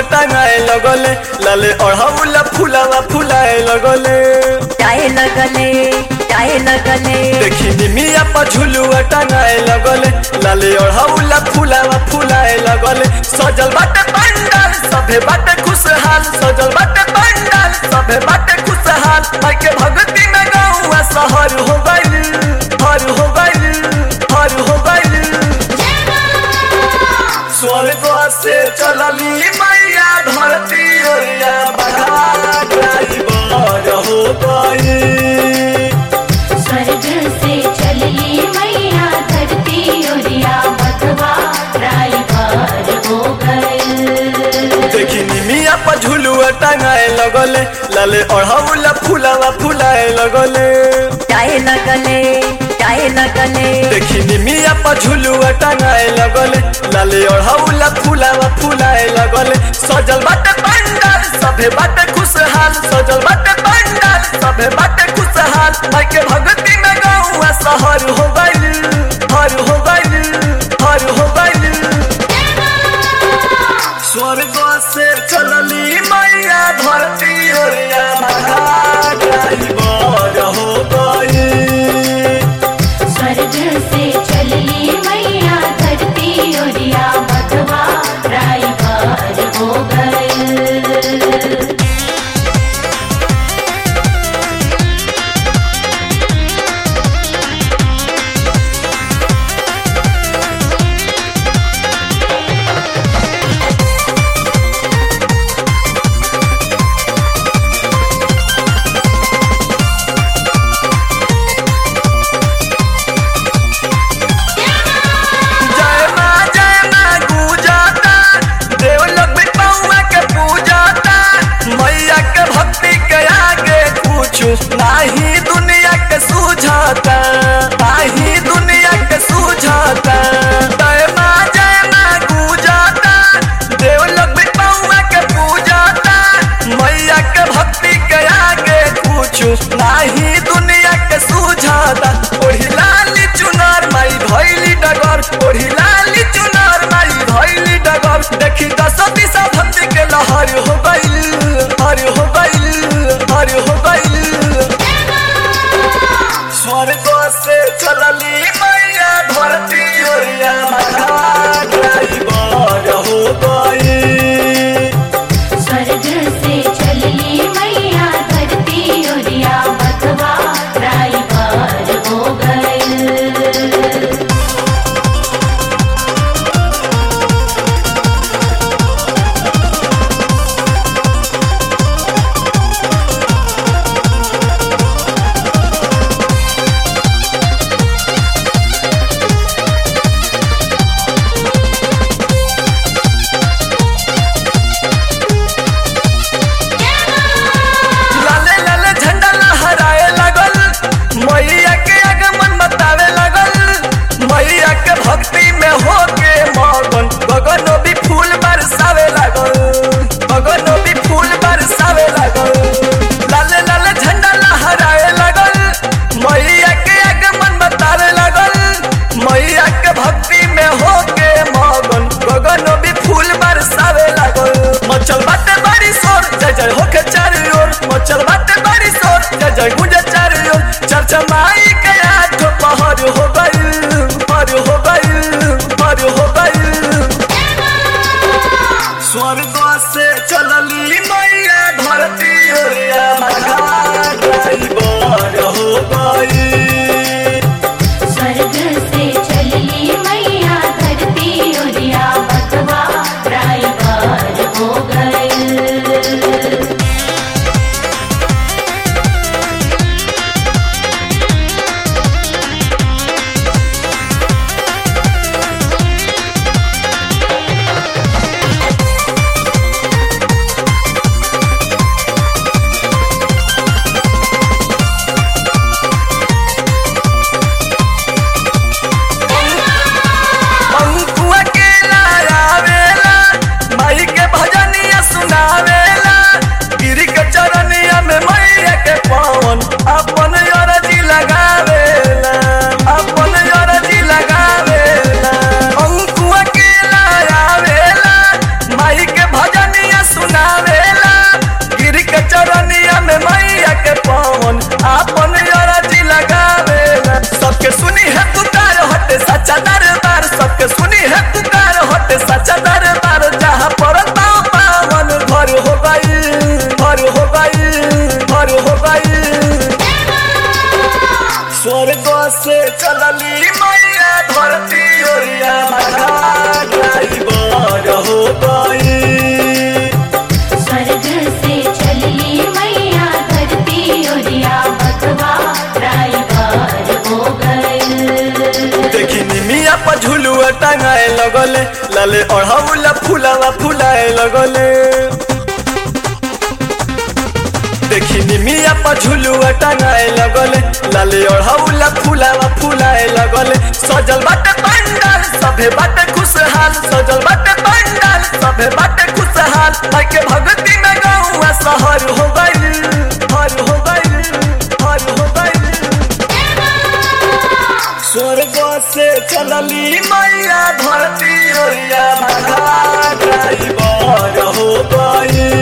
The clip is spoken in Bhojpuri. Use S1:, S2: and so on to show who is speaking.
S1: टांगाए लगले लाले अढ़ौला फुलावा फुलाए लगले
S2: जाए लगले जाए लगले
S1: देखी निमिया पर झुलुआ टांगाए लगले लाले अढ़ौला फुलावा फुलाए लगले सजल बाटे पंडाल सभे बाटे खुशहाल सजल बाटे पंडाल सभे बाटे खुशहाल माई के भक्ति में गौआ शहर हो गइल हर हो गइल हर हो गइल स्वर्ग से चलली मैया धरती ओरिया बढ़ा ड्राइवर हो गई
S3: स्वर्ग से चलली मैया धरती ओरिया बधवा ड्राइवर हो गए
S1: देखी निमिया पर झुलुआ टांगाए लगले लाले अढ़ौला फुलावा फुलाए लगले
S2: जाए लगले जाए लगले
S1: देखी निमिया पर झुलुआ टांगाए लगले लाले अढ़ौला फुलावा फुलाए लगले सजल बाटे पंडाल सभे बाटे खुशहाल सजल बाटे पंडाल सभे बाटे खुशहाल माई के भक्ति में गौआ शहर हो गइल हर हो गइल हर हो गइल स्वर्ग से चलली मैया धरती ओरिया महा ड्राइवर हो गई
S3: स्वर्ग से चलली मैया धरती ओरिया बधवा ड्राइवर हो गए
S1: जय माँ जय माँ गुजाता देव लोग भी पौआ के पूजाता मैया के भक्ति के आगे कुछ नाही दुनिया के सूझाता नाही दुनिया के सूझाता जय माँ जय माँ गुजाता देव लोग भी पौआ के पूजाता मैया के भक्ति के आगे कुछ नाही दुनिया के सूझाता ओढ़ी लाली चुनार माई भैली डगर ओढ़ी लाली चुनार माई भैली डगर देखी दस दिशा भक्ति के लहर हो गइल हर हो गइल हर हो गइल स्वर्ग से चलली मैया धरती ओरिया महा ड्राइवर हो गई
S3: स्वर्ग से चलली मैया धरती ओरिया बधवा ड्राइवर हो गए
S1: सच्चा दरबार जहाँ पर पाँव पावन घर हो गई घर हो गई घर हो गई स्वर्ग से चलली मैया धरती ओरिया ड्राइवर हो गई
S3: स्वर्ग से चलली मैया धरती ओरिया बधवा ड्राइवर हो गए
S1: देखी निमिया पर झुलुआ टंगाए लगले लाले अढ़ौला फुलावा फुलाए लगले देखी निमिया पर झुलुआ टंगाए लगले लाले अढ़ौला फुलावा फुलाए लगले सजल बाटे पंडाल सभे बाटे खुशहाल सजल बाटे पंडाल सभे बाटे खुशहाल भाई के भक्ति में गौआ शहर हो गई हर हो गई हर हो गई स्वर्ग से चलली मैया धरती ओरिया ड्राइवर हो गई